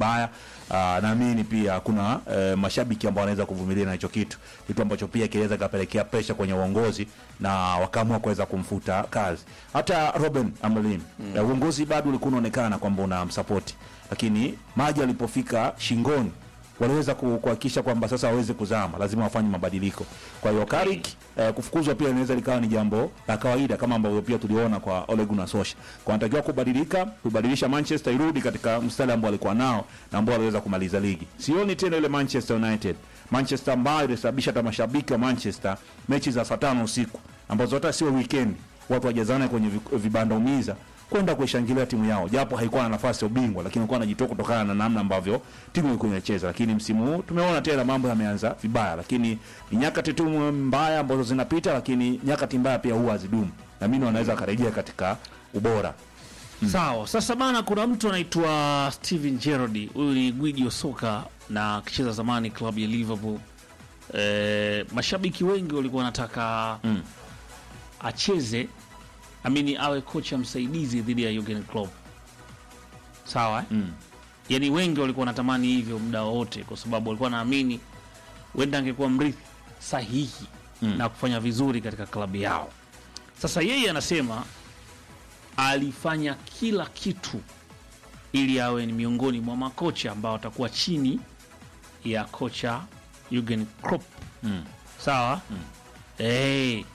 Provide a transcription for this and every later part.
vibaya. Uh, naamini pia kuna uh, mashabiki ambao wanaweza kuvumilia na hicho kitu, kitu ambacho pia kinaweza kapelekea presha kwenye uongozi na wakaamua kuweza kumfuta kazi. Hata Robin Amorim mm. uh, uongozi bado ulikuwa unaonekana kwamba unamsapoti, lakini maji alipofika shingoni waliweza ku- kuhakikisha kwamba sasa waweze kuzama, lazima wafanye mabadiliko. Kwa hiyo Carrick eh, kufukuzwa pia inaweza likawa ni jambo la kawaida kama ambavyo pia tuliona kwa Ole Gunnar Solskjaer. Kwa anatakiwa kubadilika, kubadilisha Manchester irudi katika mstari ambao alikuwa nao na ambao aliweza kumaliza ligi. Sioni tena ile Manchester United, Manchester ambayo ilisababisha hata mashabiki wa Manchester mechi za saa tano usiku ambazo hata sio weekend watu wajazane kwenye vi- vibanda umiza kwenda kuishangilia timu yao, japo haikuwa na nafasi ya ubingwa, lakini ilikuwa anajitoa kutokana na namna ambavyo timu ilikuwa inacheza. Lakini msimu huu tumeona tena mambo yameanza vibaya, lakini ni nyakati tu mbaya ambazo zinapita, lakini nyakati mbaya pia huwa hazidumu, na mimi wanaweza karejea katika ubora. Sawa. Sasa bana, kuna mtu anaitwa Steven Gerrard. Huyu ni gwiji wa soka na akicheza zamani klabu ya Liverpool. E, mashabiki wengi walikuwa wanataka Mm. acheze amini awe kocha msaidizi dhidi ya Jurgen Klopp. Sawa eh? Mm. Yaani wengi walikuwa wanatamani hivyo muda wote, kwa sababu walikuwa naamini huenda angekuwa mrithi sahihi Mm. na kufanya vizuri katika klabu yao. Sasa yeye anasema alifanya kila kitu ili awe ni miongoni mwa makocha ambao watakuwa chini ya kocha Jurgen Klopp. Mm. Sawa Eh.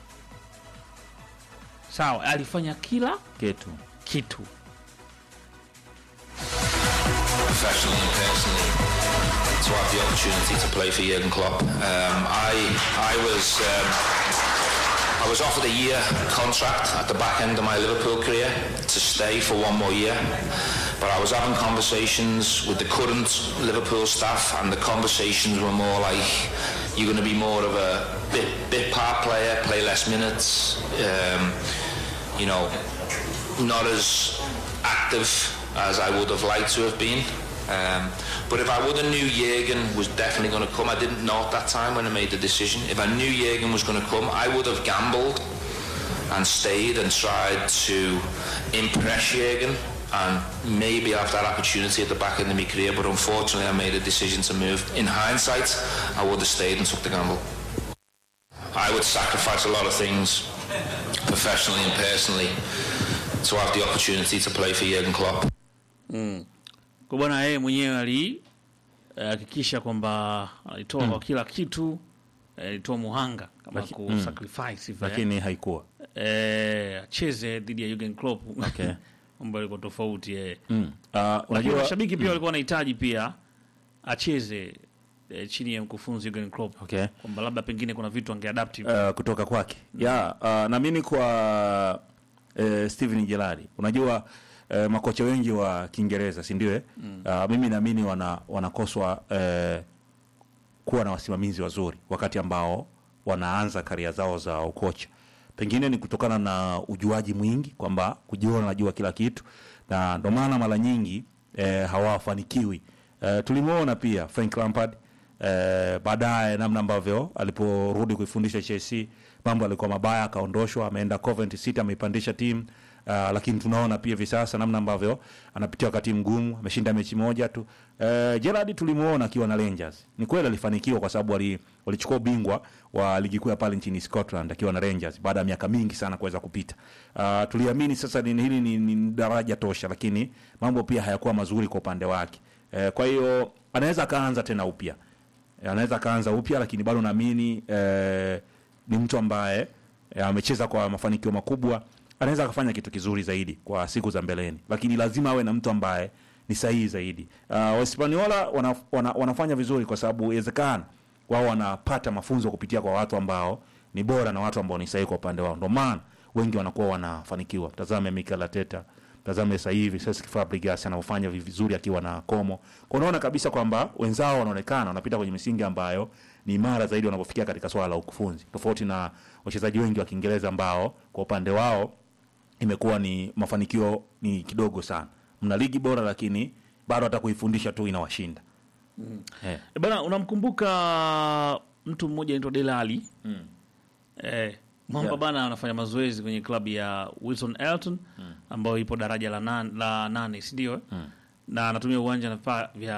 sawa, alifanya kila Kitu kitu. professionally and personally to have the opportunity to play for Jurgen Klopp. Um, I I was um, I was offered a year contract at the back end of my Liverpool career to stay for one more year, but I was having conversations with the current Liverpool staff, and the conversations were more like you're going to be more of a bit bit part player, play less minutes. Um, you know, not as active as I would have liked to have been. Um, but if I would have knew Jurgen was definitely going to come, I didn't know at that time when I made the decision. If I knew Jurgen was going to come, I would have gambled and stayed and tried to impress Jurgen and maybe have that opportunity at the back end of my career. But unfortunately, I made a decision to move. In hindsight, I would have stayed and took the gamble. I would sacrifice a lot of things professionally and personally to have the opportunity to play for Jurgen Klopp. Kwa bwana yeye mwenyewe alihakikisha kwamba alitoa kwa kila kitu, eh, alitoa muhanga kama Laki- ku mm. sacrifice hivi, eh. lakini haikuwa eh, acheze dhidi ya Jurgen Klopp Okay. mambo yalikuwa tofauti eh. mm. uh, Lakini unajua mashabiki pia walikuwa wanahitaji pia acheze eh, chini ya mkufunzi Jurgen Klopp okay. kwamba labda pengine kuna vitu angeadapt uh, kutoka kwake ya uh, naamini kwa uh, Steven Gerrard unajua uh, makocha wengi wa Kiingereza si ndio eh? uh, mimi naamini wana, wanakoswa uh, kuwa na wasimamizi wazuri wakati ambao wanaanza karia zao za ukocha pengine ni kutokana na ujuaji mwingi kwamba kujiona najua kila kitu na ndo maana mara nyingi eh, hawafanikiwi eh, tulimwona pia Frank Lampard eh, baadaye namna ambavyo aliporudi kuifundisha Chelsea mambo alikuwa mabaya akaondoshwa ameenda Coventry City ameipandisha timu Uh, lakini tunaona pia hivi sasa namna ambavyo anapitia wakati mgumu, ameshinda mechi moja tu. Uh, Gerrard tulimuona akiwa na Rangers. Ni kweli alifanikiwa kwa sababu wali- walichukua ubingwa wa ligi kuu ya pale nchini Scotland akiwa na Rangers baada ya miaka mingi sana kuweza kupita. Uh, tuliamini sasa ni, hili ni, ni daraja tosha, lakini mambo pia hayakuwa mazuri kwa upande wake. Uh, kwa hiyo anaweza akaanza tena upya, Eh, anaweza akaanza upya, lakini bado naamini eh, ni mtu ambaye eh, amecheza kwa mafanikio makubwa, anaweza akafanya kitu kizuri zaidi kwa siku za mbeleni, lakini lazima awe na mtu ambaye ni sahihi zaidi. Uh, Wahispaniola wana, wana, wanafanya vizuri kwa sababu inawezekana wao wanapata mafunzo kupitia kwa watu ambao ni bora na watu ambao ni sahihi kwa upande wao, ndio maana wengi wanakuwa wanafanikiwa. Tazame Mikel Arteta, tazame sasa hivi Cesc Fabregas anaofanya vizuri akiwa na Como. Kwa unaona kabisa kwamba wenzao wanaonekana wanapita kwenye misingi ambayo ni imara zaidi wanapofikia katika swala la ukufunzi, tofauti na wachezaji wengi wa Kiingereza ambao kwa upande wao imekuwa ni mafanikio ni kidogo sana. Mna ligi bora, lakini bado hata kuifundisha tu inawashinda eh. E bana, unamkumbuka mtu mmoja anaitwa Delali Mm. eh, mwamba Yeah. bana anafanya mazoezi kwenye klabu ya Wilson Elton ambayo ipo daraja la, nan, la nane si ndio? eh? na anatumia uwanja na vifaa vya